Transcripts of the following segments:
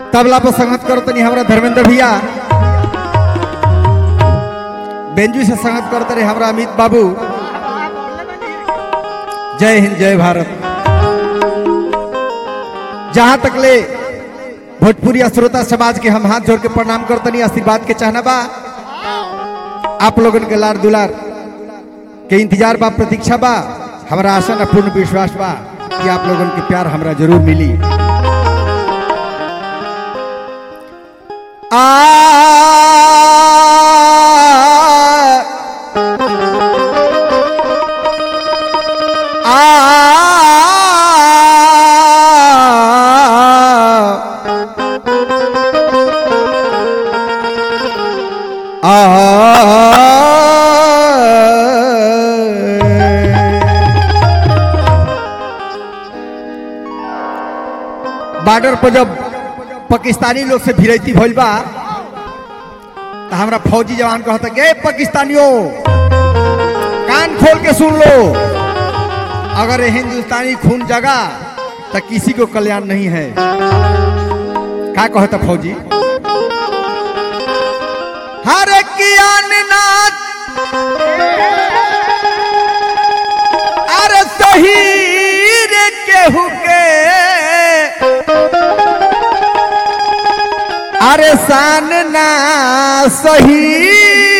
तबला पर संगत करो तनी हमरा धर्मेंद्र भैया बेंजू से संगत करते रहे हमरा अमित बाबू जय हिंद जय भारत जहां तक ले भोजपुरी श्रोता समाज के हम हाथ जोड़ के प्रणाम करतनी आशीर्वाद के चाहना बा आप लोगन के लार दुलार के इंतजार बा प्रतीक्षा बा हमारा आशा न पूर्ण विश्वास बा कि आप लोगन के प्यार हमरा जरूर मिली आ बॉर्डर पर जब पाकिस्तानी लोग से भिड़ैती भइल बा तो हमरा फौजी जवान कहता गे पाकिस्तानियों कान खोल के सुन लो अगर ये हिंदुस्तानी खून जगा तो किसी को कल्याण नहीं है का कहता फौजी हर कियान नाथ अरे शहीद केहू के अरे शान ना सही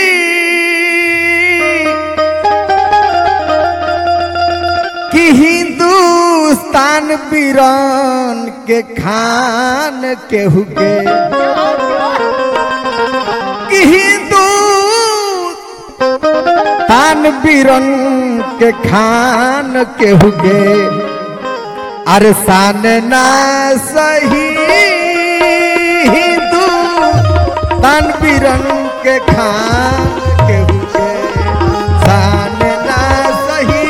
कि हिंदुस्तान बीरन के खान केहू के कि हिंदुस्तान बीरन के खान केहू के अरे शान ना सही हिंदू तान बिरन के खान के हुके शान ना सही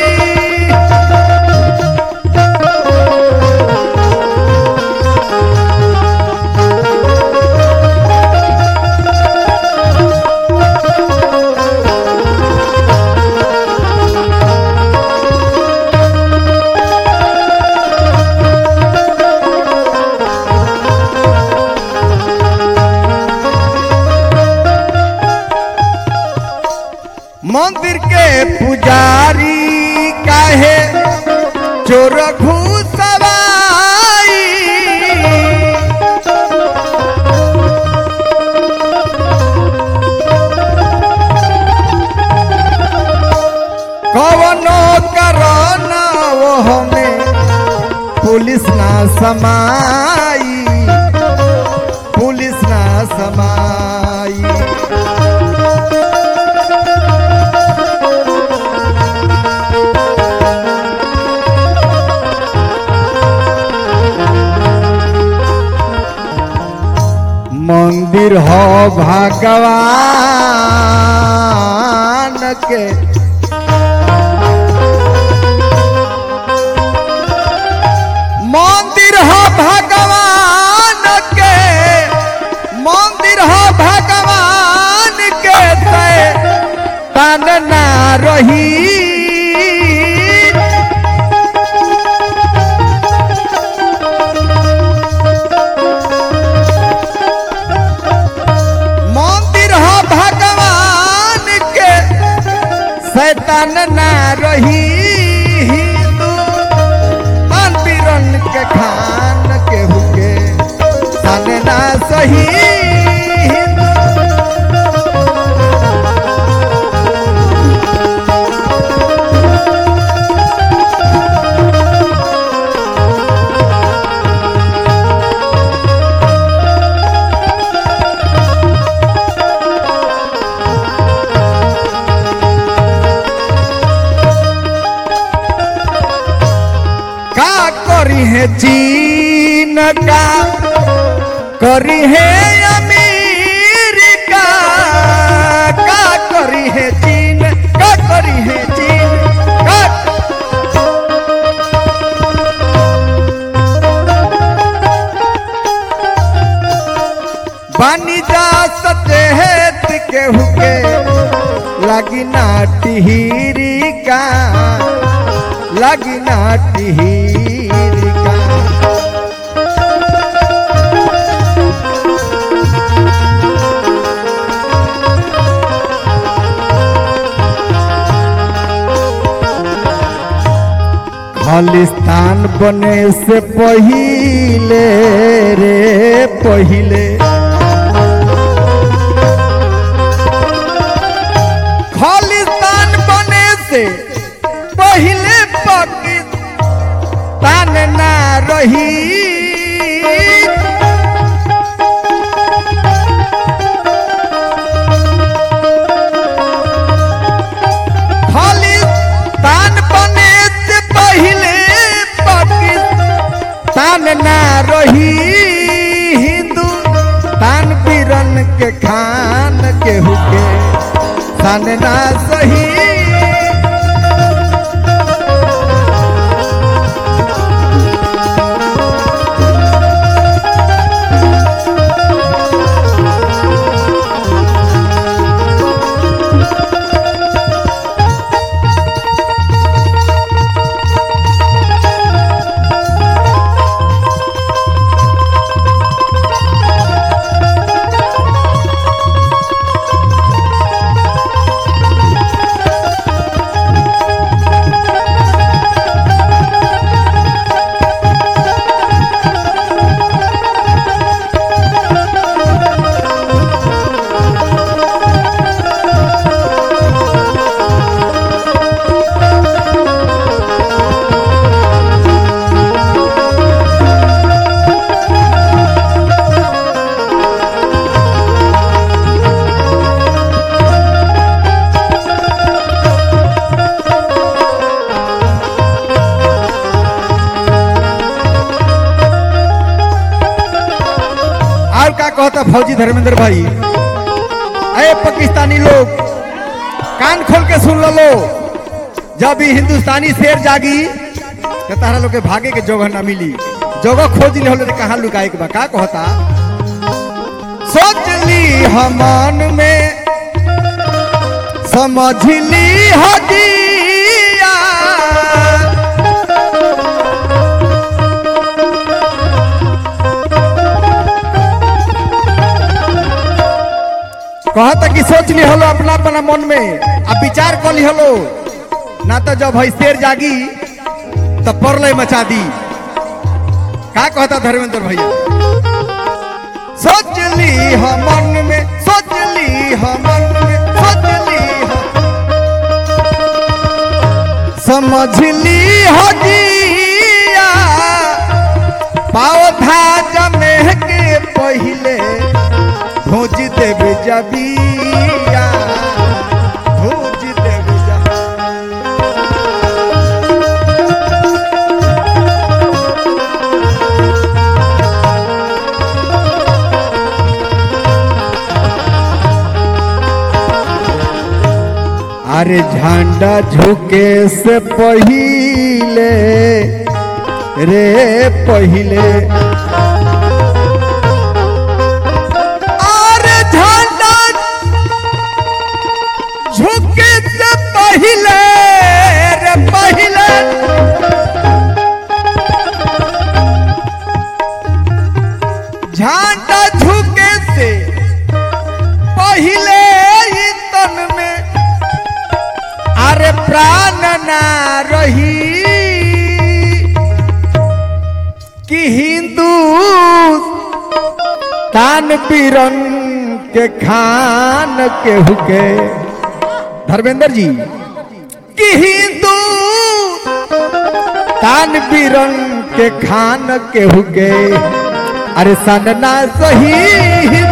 मंदिर के पुजारी काहे चोर घुसवाई कवनो करन वो हमें पुलिस ना समाई पुलिस ना समाई मंदिर हो भगवान के मंदिर हो भगवान के मंदिर हो भगवान के ते तन ना रही मंदिर हो भगवान के शैतान ना रही हिंदू मंदिरन के खान के हुके सन ना सही हिंदू का करी है चीन का करी है अमेरिका का करी है चीन का करी है चीन का बानी जा सचेत के हुके लगी नाटी का लगी नाटी का बने से पहिले रे पहिले खालिस्तान बने से पहिले पाकिस्तान ना रही खालिस्तान बने से पहिले पाकिस्तान ना रही हिंदू तान पीरन के खान के हुके तान ना सही और का कहता फौजी धर्मेंद्र भाई अरे पाकिस्तानी लोग कान खोल के सुन लो जब ये हिंदुस्तानी शेर जागी तो तारा लोग के भागे के जगह ना मिली जगह खोज ले होले कहाँ लुकाए के बा का कहता सोच ली हमन में समझ ली हदिया कहता कि सोच ली हलो अपना अपना मन में अब विचार कर ली हलो ना तो जब है शेर जागी तो परलय मचा दी का कहता धर्मेंद्र भैया सोच ली हो मन में सोच ली हो मन में सोच ली हो समझ ली हो जिया पौधा जमे के पहिले भोज देव जबिया भोज देव जबिया अरे झंडा झुके से पहिले रे पहिले अरे झंडा झुके से पहिले रे पहिले झंडा झुके से पहिले ही तन में अरे प्राण ना रही कि हिंदू तान पीरन के खान के हुके धर्मेंद्र जी कि हिंदू तान पीरन के खान के हुके अरे सनना सही